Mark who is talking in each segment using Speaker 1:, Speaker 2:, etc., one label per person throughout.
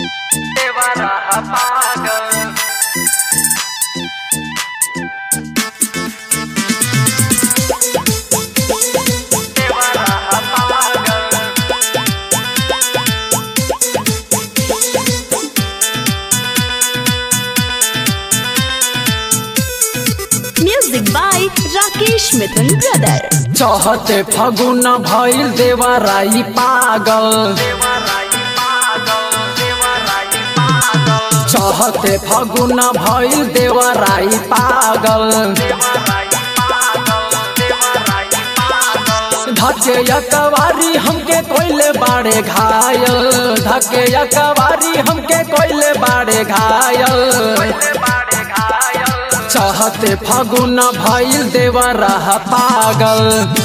Speaker 1: देवरा पागल देवरा पागल
Speaker 2: Music by Rakesh Mithun Brother.
Speaker 3: चहते फगुन भइल देवराई पागल
Speaker 1: देवराई पागल देवराई पागल
Speaker 3: चहते फगुन भइल देवराई पागल
Speaker 1: देवराई पागल देवराई पागल
Speaker 3: धके यकवारी हमके कोइले बाड़े घायल धके यकवारी हमके कोइले बाड़े घायल
Speaker 1: पहले बाड़े घायल
Speaker 3: चहते फगुन भइल देवरा पागल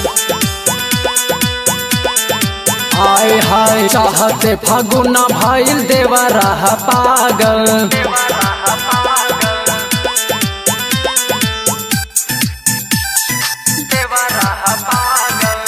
Speaker 3: हाय हाय चाहते फगुन भइल देवरा पागल
Speaker 1: देवरा पागल देवरा पागल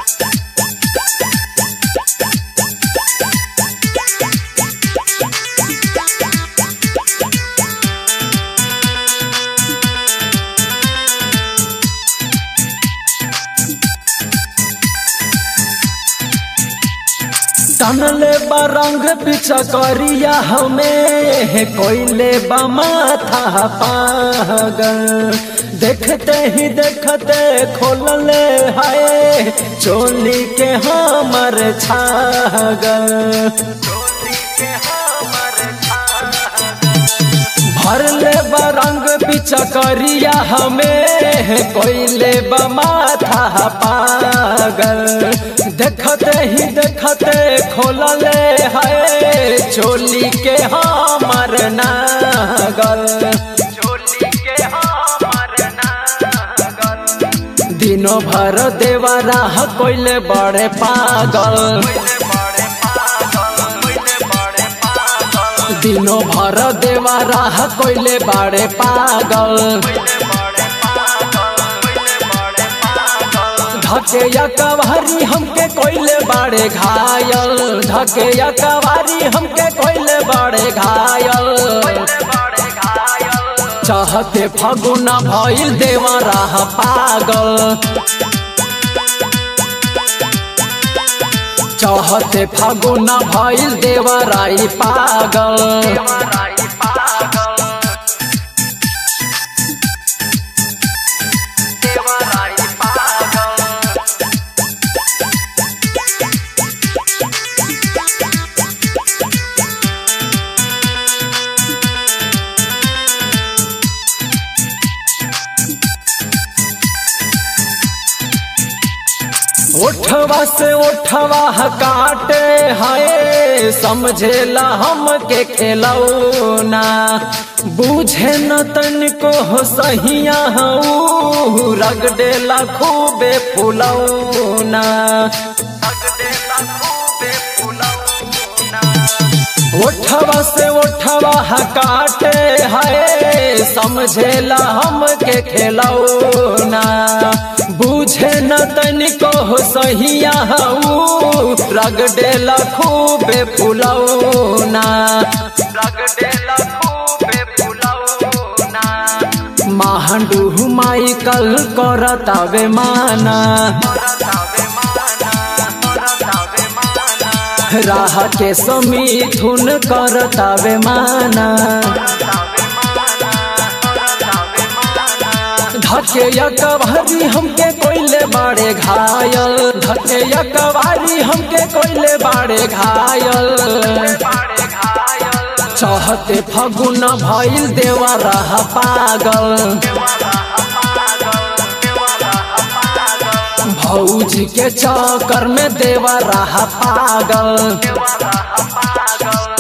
Speaker 3: तनले बरंग पीछा करिया हमें कोइले बमाथा पागल देखते ही देखते खोलले हाय चोली के हमर छागल
Speaker 1: चोली के हमर छागल
Speaker 3: भरले बरंग पीछा करिया हमें कोइले बमाथा पागल देखते ही देखते खोलले है चोली के हमर नागल
Speaker 1: चोली के हमर नागल
Speaker 3: दिनों भर देवरा कोइले बड़े पागल
Speaker 1: पहले बड़े पागल पहले बड़े पागल
Speaker 3: दिनों भर देवरा कोइले बड़े पागल
Speaker 1: पहले बड़े पागल पहले बड़े पागल
Speaker 3: धके या कवारी हमके कोइले बाड़े घायल धके या कवारी हमके कोइले बाड़े घायल
Speaker 1: पहले बड़े घायल
Speaker 3: चाहते फगुना भइल देवरा पागल चाहते फगुना भइल देवराई पागल
Speaker 1: देवराई पागल देवराई पागल
Speaker 3: ओठवा से ओठवा काटे हाय समझेला हमके खेलौना बूझे न तनिको हो सहिया हऊ रगडेला खूबे फुलौना
Speaker 1: तगड़े खूबे फुलौना
Speaker 3: ओठवा से ओठवा काटे हाय समझेला हमके खेलौना बूझे न तनिको हो सहिया हऊ रगडेला खूबे फुलौना
Speaker 1: तगड़े खूबे फुलौना
Speaker 3: महांडू माइकल करतावे माना
Speaker 1: रतावे माना रतावे माना
Speaker 3: राह के समीथुन करतावे माना
Speaker 1: रतावे माना रतावे माना
Speaker 3: धके यकवारी हमके कोइले बाड़े घायल धके यकवारी हमके कोइले बाड़े घायल
Speaker 1: बाड़े घायल
Speaker 3: चाहते फगुन भइल देवरा पागल
Speaker 1: देवरा पागल देवरा पागल
Speaker 3: भौजी के चक्कर में देवरा पागल
Speaker 1: देवरा पागल